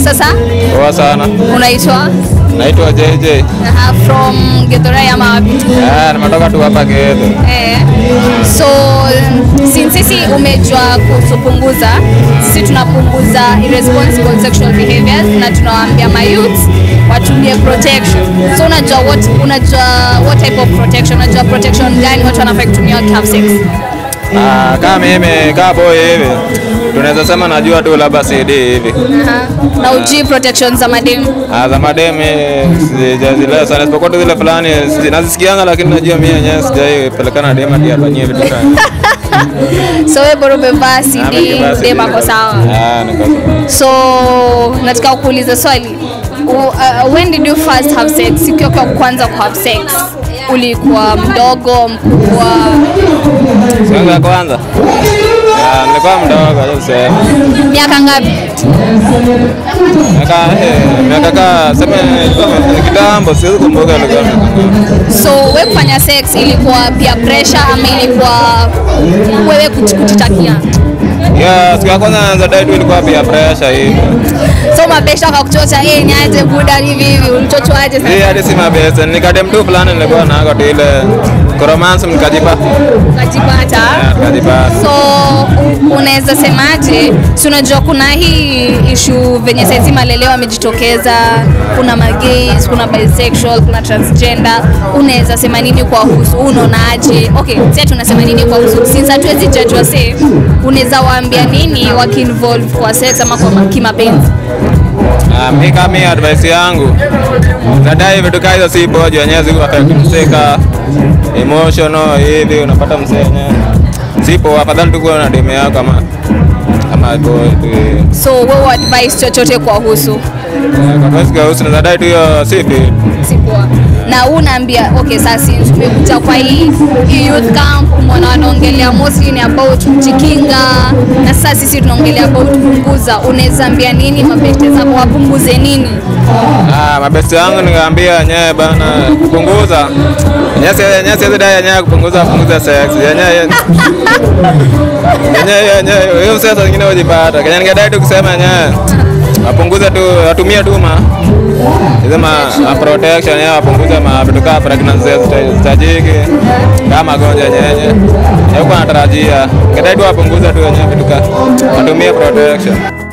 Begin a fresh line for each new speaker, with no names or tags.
sasa
Poa sana.
unaitwa
Naitwa JJ.
Aha, from Githurai ama wapi?
Ah, nimetoka tu hapa Gedo.
Eh. So since sisi umejua kutupunguza, sisi tunapunguza irresponsible sexual behaviors na tunawaambia my youth watumie protection. So unajua what unajua what type of protection? Unajua protection gani watu wanafaa kutumia wakihave sex?
Ah, kama mimi kama boy hivi. Tunaweza sema najua tu labda CD hivi.
Aha. Na ujui protection za mademu.
Ah, za mademi sijazielewa sana isipokuwa tu zile fulani si- nazisikianga lakini najua mimi yenyewe sijaipelekana na dema hadi afanyie vitu kama.
So wewe bora umevaa
Ah,
CD,
mimi basi
dem
niko-
ako sawa.
Ah, niko sawa.
So nataka kuuliza swali. U- Uh, when did you first have sex? Siku yako ya kwanza ku have sex ulikuwa mdogo, mkubwa?
Siku yangu ya kwanza. Ah, nilikuwa mdogo acha tuseme.
Miaka ngapi?
Miaka eh, miaka ka sema ilikuwa kitambo siwezi kumbuka ilikuwa miaka ngapi.
So wewe kufanya sex ilikuwa pia pressure ama ilikuwa wewe kuji- kujitakia?
Yeah, siku ya kwanza naanza date tu ilikuwa pia pressure hivi.
So mabesha akakuchocha, eh, niaje buda hivi hivi, ulichochwaje
Hii
sasa?
hadi si mabesa, nikadem tu fulani nilikuwa nako tu ile koromance mkajipa.
Ukajipata?
Yeah, nikajipata.
So u- unaweza semaje? Si unajua kuna hii issue venye saizi maleleo amejitokeza, kuna magays, kuna bisexual, kuna transgender. Unaweza sema nini kwa husu? Unaonaje? Okay, sasa tunasema nini kwa husu? Since hatuwezi judge wase, unaweza waambia nini wakiinvolve kwa sex ama kwa ma- kimapenzi?
Ah, mi kama mi advice yangu zadai vitu kaa hizo si pojo wenyewe ziko affect mseka emotional hivi unapata msee wenyewe sipo afadhali tu kuwa na demu yako kama kama boy tu
So wewe advice chochote kwa husu?
Eh, kwa basi kwa usi zadai tu hiyo si fit
si poa na unaambia okay sasa since tumekuja kwa hii hii youth camp umeona wanaongelea mostly ni about kujikinga na sasa sisi tunaongelea about kupunguza unaweza ambia nini mabeste zako wapunguze nini
Ah, mabesti yangu nikaambia yenyewe bana kupunguza yenyewe si- yenyewe siwezi dai yenyewe kupunguza punguza sex yenyewe yenyewe yenyewe hiyo sasa zingine hujipata kenya ningedai tu kusema yenyewe wapunguze tu watumie tu ma sema ma protection yenyewe wapunguze ma vitu kama pregnancy zitajiki kama magonjwa yenyewe yenyewe kwa natarajia ningedai tu wapunguze tu yenyewe vitu kama watumie protection